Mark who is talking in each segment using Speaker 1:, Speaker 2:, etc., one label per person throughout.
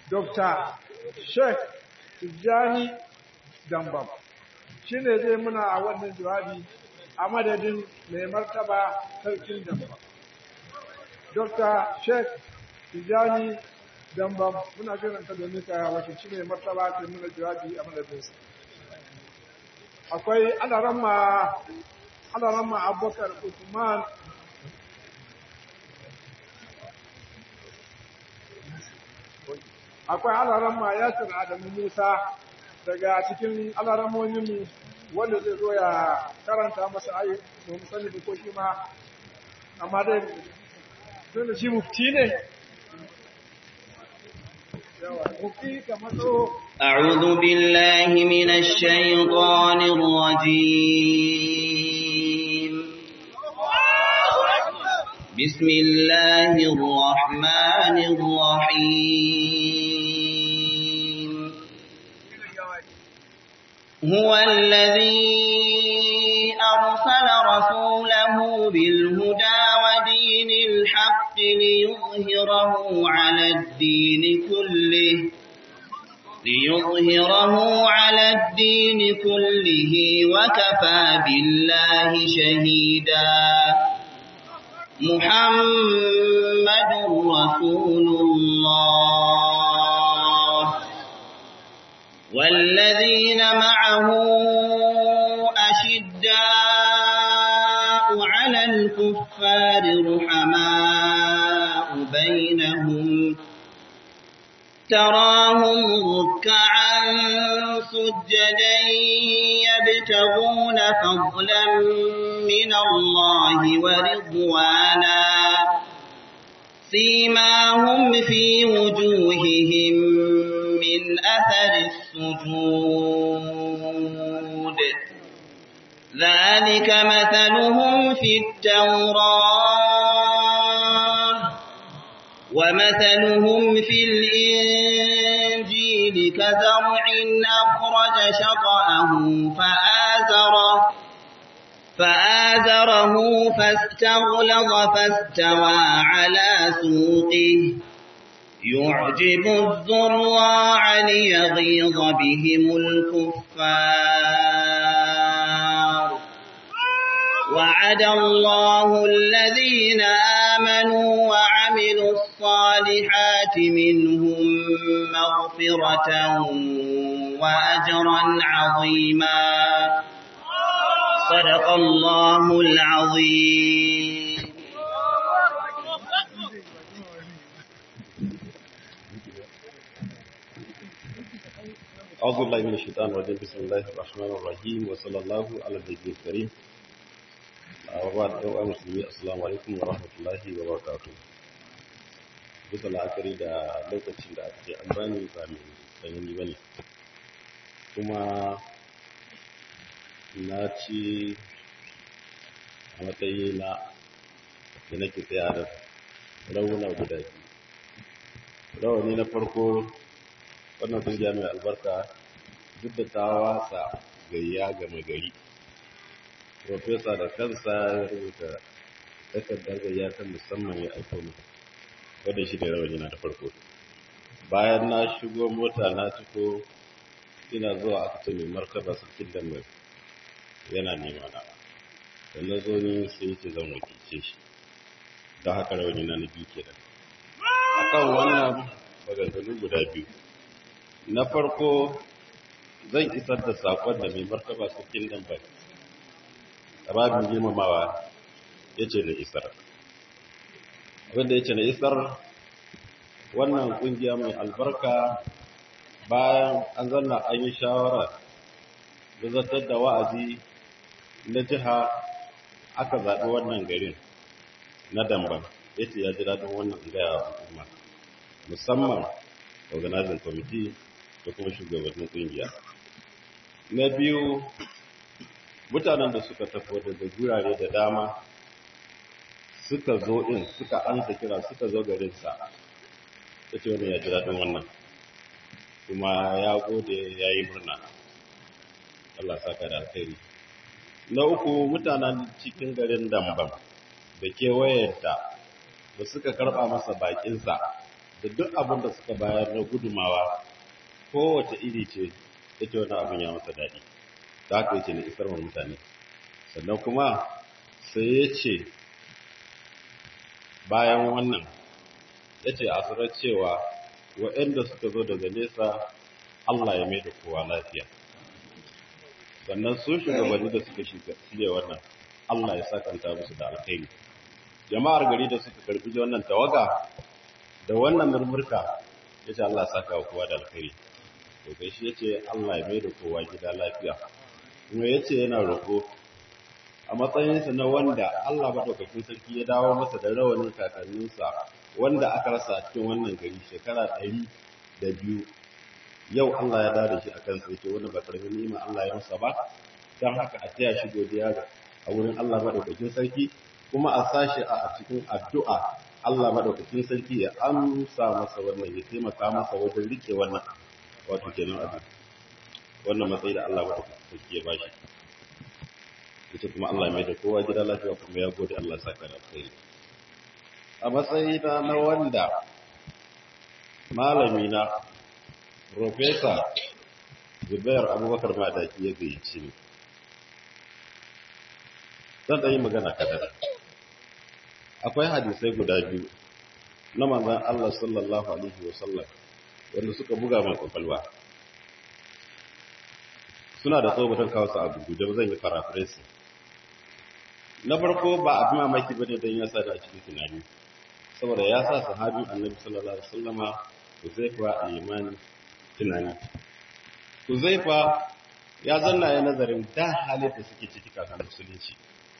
Speaker 1: Dr. Sheikh Tijjani Dambam shi ne zai muna a wannan jawabi a madadin mai martaba sarkin Dambam. Dr. Sheikh Tijjani Dambam muna jiranta domin ka wakilci mai martaba ta muna jawabi a madadinsa. Akwai alaramma alaramma Abubakar Usman akwai alaramma Yasir Adamu Musa daga cikin alaramomin wanda zai zo ya karanta masa ayi domin sani da ko shi ma amma dai tun da shi mufti ne mufti kamar so
Speaker 2: أعوذ بالله من الشيطان الرجيم بسم الله الرحمن الرحيم هو الذي أرسل رسوله بالهدى ودين الحق ليظهره على الدين كله ليظهره على الدين كله وكفى بالله شهيدا محمد رسول الله والذين معه أشداء على الكفار رحماء بينهم تراهم ركعا سجدا يبتغون فضلا من الله ورضوانا سيماهم في وجوههم من أثر السجود ذلك مثلهم في التوراة ومثلهم في الإنجيل كزرع أخرج شطأه فآزره فآزره فاستغلظ فاستوى على سوقه يعجب الزراع ليغيظ بهم الكفار وعد الله الذين آمنوا وعملوا الصالحات منهم مغفرة وأجرا عظيما صدق الله العظيم
Speaker 3: أعوذ بالله من الشيطان الرجيم بسم الله الرحمن الرحيم وصلى الله على النبي الكريم وبعد أيها المسلمين السلام عليكم ورحمة الله وبركاته bisa la'akari da lokacin da aka ce an bani ba mai tsanani ba ne kuma na ci a matsayi na da nake tsaya da rauna guda biyu rawani na farko wannan kungiya mai albarka duk da ta wasa gayya ga gari profesa da kansa ya rubuta takardar gayya ta musamman ya aiko mu wadda shi ne rawani na da farko bayan na shigo mota na ciko ina zuwa aka ce mai martaba sarkin da mai yana nema na da na zo ni sai ce zan wakilce shi don haka rawani na na biyu kenan akan wannan maganganu guda biyu na farko zan isar da sakon da mai martaba sarkin dan bai rabin girmamawa ya ce na isar abinda ya ce na isar wannan kungiya mai albarka bayan an zanna an yi shawara da zartar da wa'azi na jiha aka zaɓi wannan garin na damban ya ce ya ji daɗin wannan gaya wa al'umma musamman organizing committee da kuma shugabannin ƙungiya na biyu mutanen da suka tafi daga gurare da dama suka zo ɗin suka ansa kira suka zo garinsa ta ce wani ya ji daɗin wannan kuma ya gode ya yi murna Allah saka da alkhairi na uku mutanen cikin garin damban da kewayenta da suka karɓa masa baƙinsa da duk abin da suka bayar na gudumawa kowace iri ce ita wani abin ya masa daɗi da haka yace na isar wa mutane sannan kuma sai ya ce bayan wannan ya ce a sanar cewa waɗanda suka zo daga nesa Allah ya mai da kowa lafiya sannan su shugabanni da suka shirya wannan Allah ya sakanta musu da alkhairi jama'ar gari da suka karbi wannan tawaga da wannan murmurka ya ce Allah ya saka wa kowa da alkhairi to kai shi ya ce Allah ya mai da kowa gida lafiya kuma ya ce yana roƙo a matsayinsa na wanda Allah maɗaukakin sarki ya dawo masa da rawanin kakanninsa wanda aka rasa a cikin wannan gari shekara ɗari da biyu yau Allah ya dawo da shi a kansa yake wanda ba ƙarfin nima Allah ya masa ba don haka a taya shi godiya a wurin Allah maɗaukakin sarki kuma a sashi a cikin addu'a Allah maɗaukakin sarki ya amsa masa wannan ya taimaka masa wajen rike wannan wato kenan abu wannan matsayi da Allah maɗaukakin sarki ya bashi ita kuma Allah mai da kowa gida lafiya kuma ya gode Allah saka da alkhairi a matsayi na na wanda malami na professor Zubair Abubakar Madaki ya gayyaci ni zan yi magana kadar akwai hadisai guda biyu na manzon Allah sallallahu alaihi wasallam wanda suka buga min kwakwalwa suna da tsobatar kawo su abu da zan yi paraphrasing na farko ba abin mamaki bane dan ya sa da a cikin tunani saboda ya sa sahabin annabi sallallahu alaihi wasallama Huzaifa al-Yamani tunani Huzaifa ya zanna ya nazarin da halin da suke ciki kafin musulunci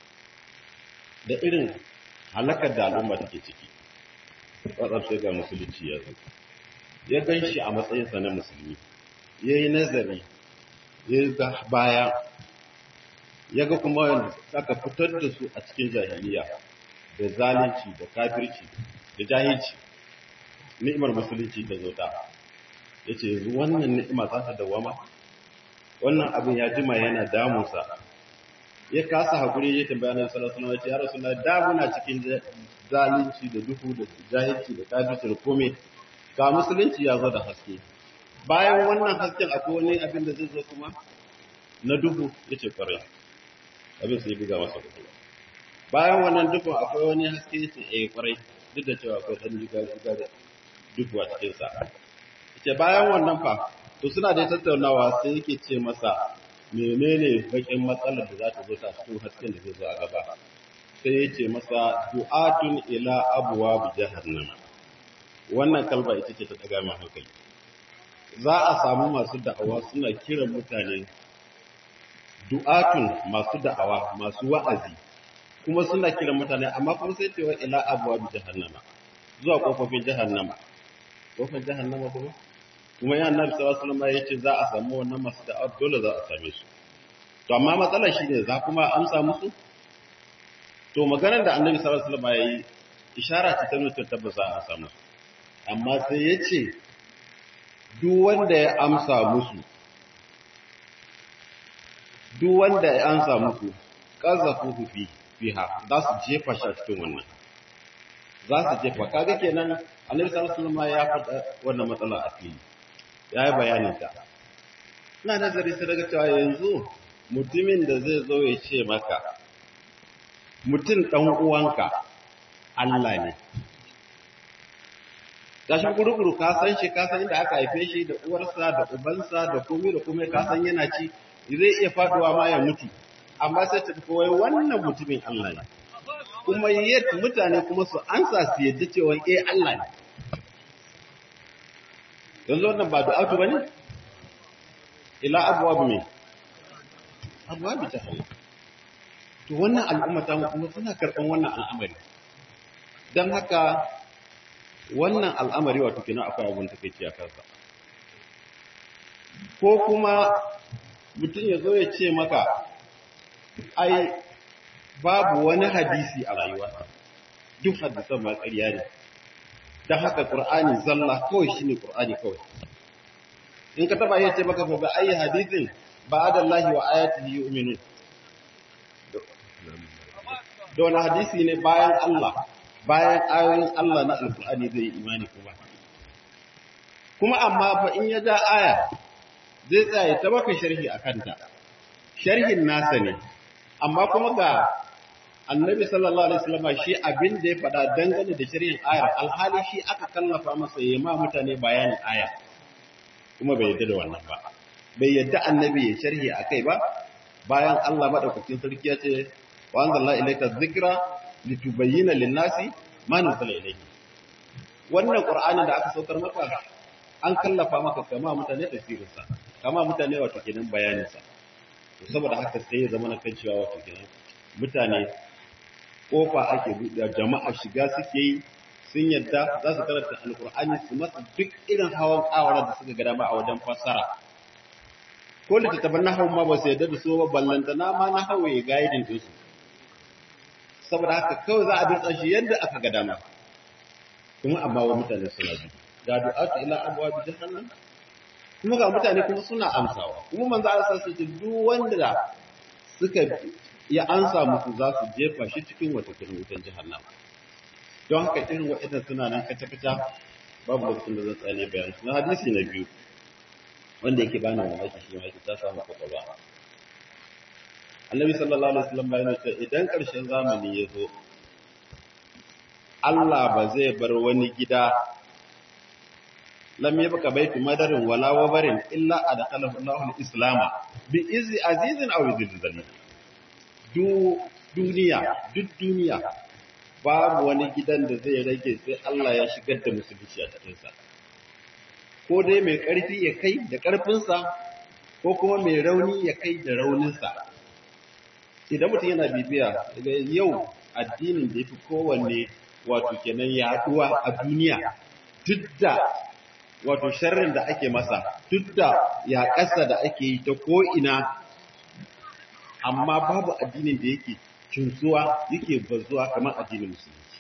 Speaker 3: da irin halakar da al'umma take ciki watsar sai ga musulunci ya zo ya gan shi a matsayinsa na musulmi ya yi nazari ya ga baya ya ga kuma wanda aka fitar da su a cikin jahiliya da zalunci da kafirci da jahilci ni'imar musulunci ta zo ta ya ce yanzu wannan ni'ima za ta dawama wannan abin ya jima yana damunsa ya kasa haƙuri ya tambaya na sallallahu alaihi wasallam ya rasulullah da muna cikin zalunci da duhu da jahilci da kafirci da kome ga musulunci ya zo da haske bayan wannan hasken akwai wani abin da zai zo kuma na duhu yace kwarai abin sai buga masa kuɗi bayan wannan duhu akwai wani haske yace eh kwarai duk da cewa akwai dan jiga jiga da duhu a cikin sa yace bayan wannan fa to suna da tattaunawa sai yake ce masa menene bakin matsalar da za ta zo ta cikin hasken da zai zo a gaba sai ya ce masa du'atun ila abuwa bi jahannam wannan kalba ita ce ta daga min hankali za a samu masu da'awa suna kiran mutane du'atun masu da'awa masu wa'azi kuma suna kiran mutane amma kuma sai cewa ila abuwa bi jahannama zuwa kofofin jahannama kofar jahannama kuma kuma ya annabi sallallahu alaihi wasallam yace za a samu wannan masu da'awa dole za a same su to amma matsalar shine za kuma amsa musu to maganar da annabi sallallahu alaihi wasallam yayi ishara ce ta nuna tabbasa a samu amma sai yace duk wanda ya amsa musu duk wanda ya amsa musu qazafuhu fi fiha za su jefa shi a cikin wannan za su jefa kaga kenan annabi sallallahu alaihi wasallam ya faɗa wannan matsala a fili ya yi bayanin ta ina nazari sai daga cewa yanzu mutumin da zai zo ya ce maka mutum ɗan uwanka Allah ne gashin guruguru ka san shi ka san inda aka haife shi da uwarsa da ubansa da komai da komai ka san yana ci zai iya faduwa ma ya mutu amma sai ta wai wannan mutumin Allah ne kuma yadda mutane kuma su ansa su yadda cewa eh Allah ne yanzu wannan ba du'atu bane ila abwab me abwab jahannam to wannan al'umma ta kuma suna karban wannan al'amari dan haka wannan al'amari wato kina akwai abun takeici a kansa ko kuma mutum ya zo ya ce maka ai babu wani hadisi a rayuwa duk hadisan ma ƙarya ne don haka ƙur'ani zalla kawai shi ne ƙur'ani kawai in ka taba yace maka fa ba ayi hadisin ba da Allah wa ayatihi yu'minun da wani hadisi ne bayan Allah bayan ayoyin Allah na alƙur'ani zai yi imani kuma kuma amma fa in ya ja aya zai tsaya ta maka sharhi a kanta sharhin nasa ne amma kuma ga annabi sallallahu alaihi wasallam shi abin da ya faɗa dangane da sharhin ayar alhali shi aka kallafa masa ya ma mutane bayanin aya kuma bai yadda da wannan ba bai yadda annabi ya sharhi akai ba bayan Allah madaukakin sarki ya ce wa anzalna ilayka dhikra litubayyana lin-nasi ma nuzila ilayhi wannan qur'anin da aka saukar maka an kallafa maka kama mutane tafsirinsa kama mutane wato kenan bayaninsa to saboda haka sai ya zama na kan cewa wato kenan mutane kofa ake buɗe jama'a shiga suke yi sun yadda za su karanta alkur'ani su masa duk irin hawan kawara da suka ga dama a wajen fassara ko littattafan na ma ba su yadda da su ba ballanta na ma na hawa ya gaidin ɗinsu saboda haka kawai za a dutsa shi yadda aka ga dama kuma amma wa mutane suna bi ga du'atu ila abwaab jahannam kuma ga mutane kuma suna amsawa kuma manzo Allah sai ce duk wanda suka ya ansa musu za su jefa shi cikin wata kirin wutan jahannam don haka irin waɗannan suna nan kaca kaca babu lokacin da zan tsane bayan na hadisi na biyu wanda yake bani mamaki shi ma yake ta samu kwakwalwa Annabi sallallahu alaihi wasallam bayan ce idan ƙarshen zamani ya zo Allah ba zai bar wani gida lam yabqa baitu madarin wala wabarin illa adkhalahu Allahu al-islama bi izi azizin aw izil zalil du duniya duk duniya babu wani gidan da zai rage sai Allah ya shigar da musulunci a cikin sa ko dai mai karfi ya kai da karfinsa ko kuma mai rauni ya kai da rauninsa idan mutum yana bibiya daga yau addinin da yafi kowanne wato kenan yaduwa a duniya duk da wato sharrin da ake masa duk da ya ƙasa da ake yi ta ko'ina amma babu addinin da yake cinsuwa yake bazuwa kamar addinin musulunci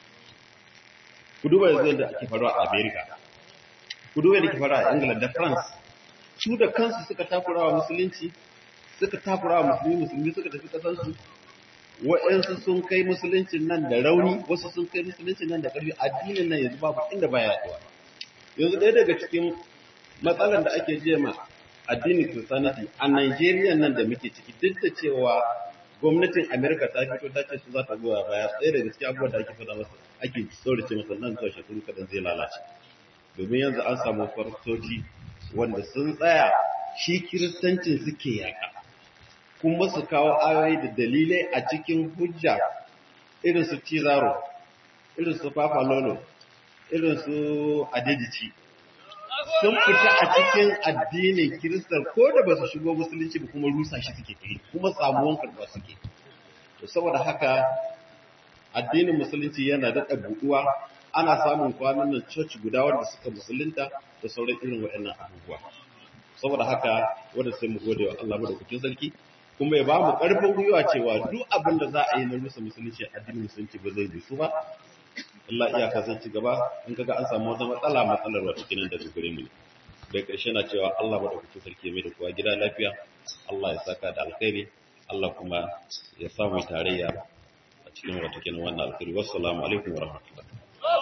Speaker 3: ku duba yanzu yadda ake faruwa a america ku duba yadda ke faruwa a england da france su da kansu suka takura wa musulunci suka takura wa musulmi musulmi suka tafi kasansu wa'yansu sun kai musuluncin nan da rauni wasu sun kai musuluncin nan da ƙarfi addinin nan yanzu babu inda baya yaduwa yanzu ɗaya daga cikin matsalar da ake jema addinin Christianity a Nigeria nan da muke ciki duk da cewa gwamnatin America ta fito ta ce su za ta goya baya ɗaya daga cikin abubuwan da ake faɗa masa ake saurace masa nan zuwa shekaru kadan zai lalace domin yanzu an samu farsoci wanda sun tsaya shi kiristancin suke yaƙa kuma su kawo ayoyi da dalilai a cikin hujja irin su Cizaro irin su Papa Lolo irin su adedici sun fita a cikin addinin kiristar ko da ba su shigo musulunci ba kuma rusa shi suke kai kuma samuwan karɓa suke to saboda haka addinin musulunci yana daɗa buɗuwa ana samun kwanan nan church guda wanda suka musulunta da sauran irin waɗannan abubuwa saboda haka wanda sai mu gode wa Allah madaukakin sarki kuma ya ba mu ƙarfin gwiwa cewa duk abin da za a yi na rusa musulunci addinin musulunci ba zai rusu ba Allah iyaka zan ci gaba in kaga an samu wata matsala matsalar wata kinan daga gare mu ne da ƙarshe na cewa Allah madaukakin sarki mai da kowa gida lafiya Allah ya saka da alkhairi Allah kuma ya samu tarayya a cikin wata kinan wannan alkhairi wassalamu alaikum wa rahmatullahi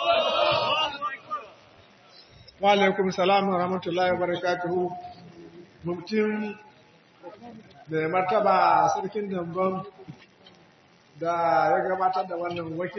Speaker 1: wa alaikum salam wa rahmatullahi wa barakatuhu mutum da martaba sarkin damban da ya gabatar da wannan wakil